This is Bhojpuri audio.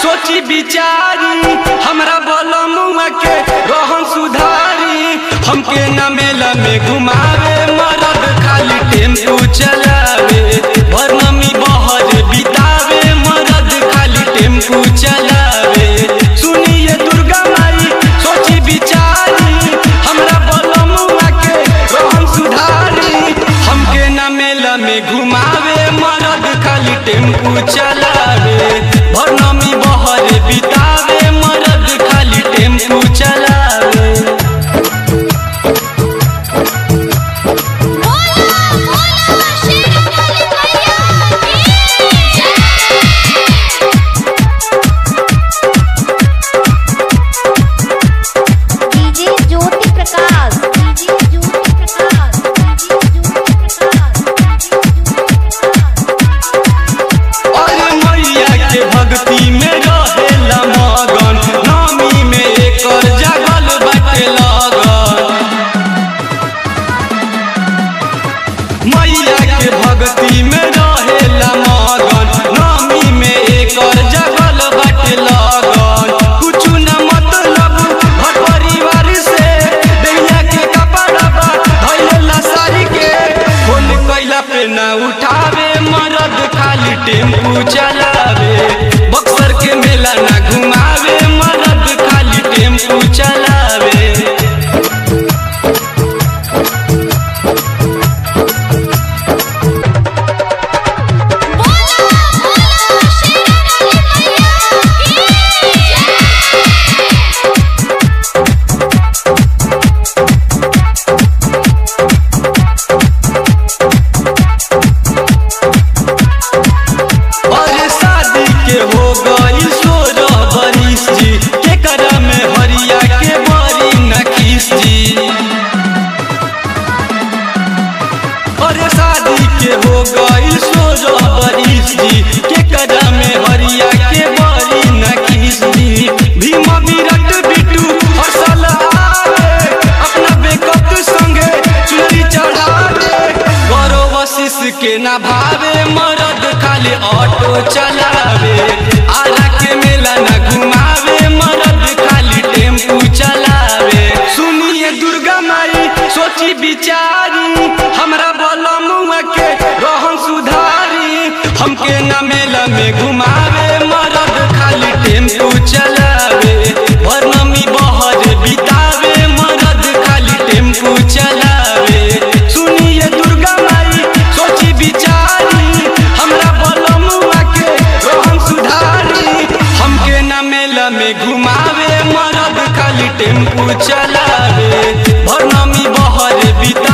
सोची बिचारी हमरा बलमुआ के रोहन सुधारी हमके न मेला में घुमावे मरद खाली टेम्पू चलावे भरनमी बहर बितावे मरद खाली टेम्पू चलावे सुनिए दुर्गा माई सोची बिचारी हमरा बलमुआ के रोहन सुधारी हमके न मेला में घुमावे मरद खाली टेम्पू चलावे भरनमी बहर बितावे मरद खाली टेम्पू चलावे बोला बोला शेरवाली मैया DJ Jyoti Prakash DJ Jyoti Prakash DJ Jyoti Prakash अरे मैया के भक्ति में रहेला मगन नामी में एकर जगल बाटे लगन मैया के भक्ति में रहेला मगन नामी में एकर जगल बाटे लगन कुछु न मतलब घर परिवार से दैया के कपड़ा बा धइला सारी के फोन कैला पे न उठावे मरद खाली टेम्पू चलावे बक्सर के मेला न घुमावे मरद खाली टेम्पू चलावे बोला बोला शेरवाली मैया अरे शादी के हो गई सोलह बरिस जी के करा में हरिया के बड़ी नखीस जी अरे शादी के हो गई सोलह बरिस जी के करा में हरिया के बड़ी नखीस जी भीमा विराट बिटू फसल आवे अपना बेकत संगे चुनरी चढ़ावे गौरव वशिष के ना भावे मरद खाली ऑटो चलावे आरा के मेला ना घुमावे मरद खाली टेम्पू चलावे सुनिए दुर्गा माई सोची बिचारी हमरा बलमुआ के रोहन सुधारी हमके ना मेला में घुमावे मरद खाली टेम्पू चलावे भरनमी बहर बितावे मरद खाली टेम्पू चलावे सुनिए दुर्गा माई सोची बिचारी हमरा बलमुआ के रोहन सुधारी हमके न मेला में घुमावे मरद खाली टेम्पू चलावे भरनमी बहर बिता